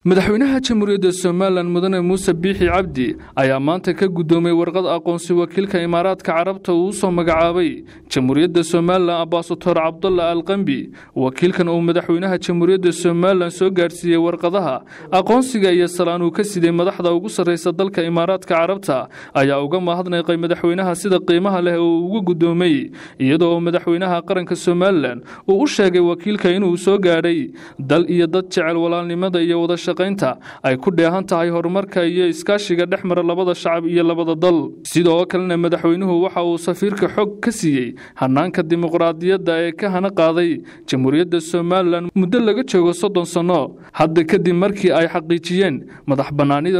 madaxweynaha jamhuuriyadda somalilan mudane muuse biixi cabdi ayaa maanta ka guddoomay warqad aqoonsi wakiilka imaaraadka carabta uu usoo magacaabay jamhuuriyadda somalilan abaasator cabdalla alqambi wakiilkan uu madaxweynaha jamhuuriyadda somalilan soo gaadhsiiyey warqadaha aqoonsiga iyo salaan uu ka siday madaxda ugu sarreysa dalka imaaraadka carabta ayaa uga mahadnaqay madaxweynaha sida qiimaha leh oo uu uga guddoomay iyadoo uu madaxweynaha qaranka somalilan uu u sheegay wakiilka inuu soo gaadhay dal iyo dad jecel walaalnimada iyo wadasha ay ku dheehan tahay horumarka iyo iskaashiga dhex mara labada shacab iyo labada dal sidoo kalena madaxweynuhu waxa uu safiirka xog ka siiyey hanaanka dimuqraadiyadda ee ka hana qaaday jamhuuriyadda somalilan muddo laga joogo soddon sanno hadda kadib markii ay xaqiijiyeen madax bannaanida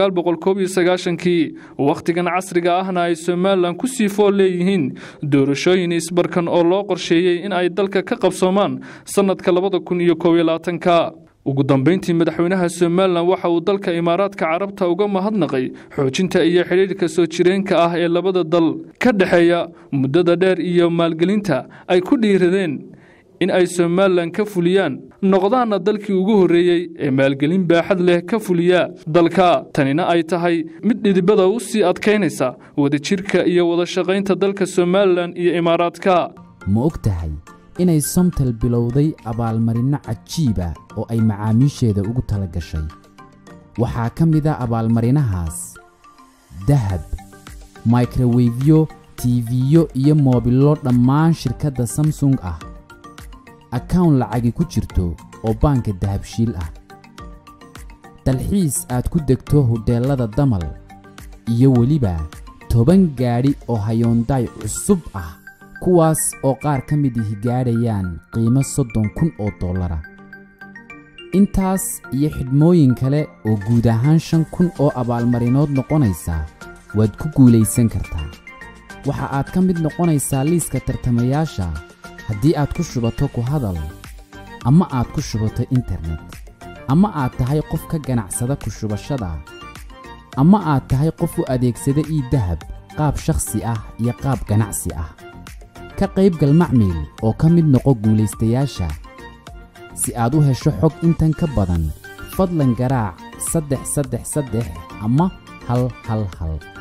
kii wakhtigan casriga ahna ay somalilan ku sii fool leeyihiin doorashooyin isbarkan oo loo qorsheeyey in ay dalka ka qabsoomaan sannadka ka ugu dambeyntii madaxweynaha somalilan waxa uu dalka imaaraadka carabta uga mahadnaqay xoojinta iyo xidhiirka soo jireenka ah ee labada dal ka dhexeeya muddada dheer iyo maalgelinta ay ku dhiiradeen in ay somalilan ka fuliyaan noqdaana dalkii ugu horreeyey ee maalgelin baaxad leh ka fuliya dalka tanina ay tahay mid dhidibada u sii adkaynaysa wadajirka iyo wadashaqaynta dalka somalilan iyo imaaraadka ma og tahay inay somtel bilowday abaalmarinno cajiiba oo ay macaamiisheeda ugu tala gashay waxaa ka mid a abaalmarinahaas dahab microwefyo tiifiyo iyo moobillo dhammaan shirkadda samsung ah akawn lacagi ku jirto oo baanka dahabshiil ah dalxiis aad ku degto hodheellada damal iyo weliba toban gaadhi oo hayoondaay cusub ah kuwaas oo qaar ka mid ihi gaadhayaan qiimo soddon kun oo dollara intaas iyo xidhmooyin kale oo guud ahaan shan kun oo abaalmarinood noqonaysa waad ku guulaysan kartaa waxa aad ka mid noqonaysaa liiska tartamayaasha haddii aad ku shubato ku hadal ama aad ku shubato internet ama aad tahay qof ka ganacsada ku shubashada ama aad tahay qof u adeegsada ii dahab qaab shakhsi ah iyo qaab ganacsi ah ka qaybgal macmiil oo ka mid noqo guulaystayaasha si aad u hesho xog intan ka badan fadlan garaac saddex saddex saddex ama hal hal hal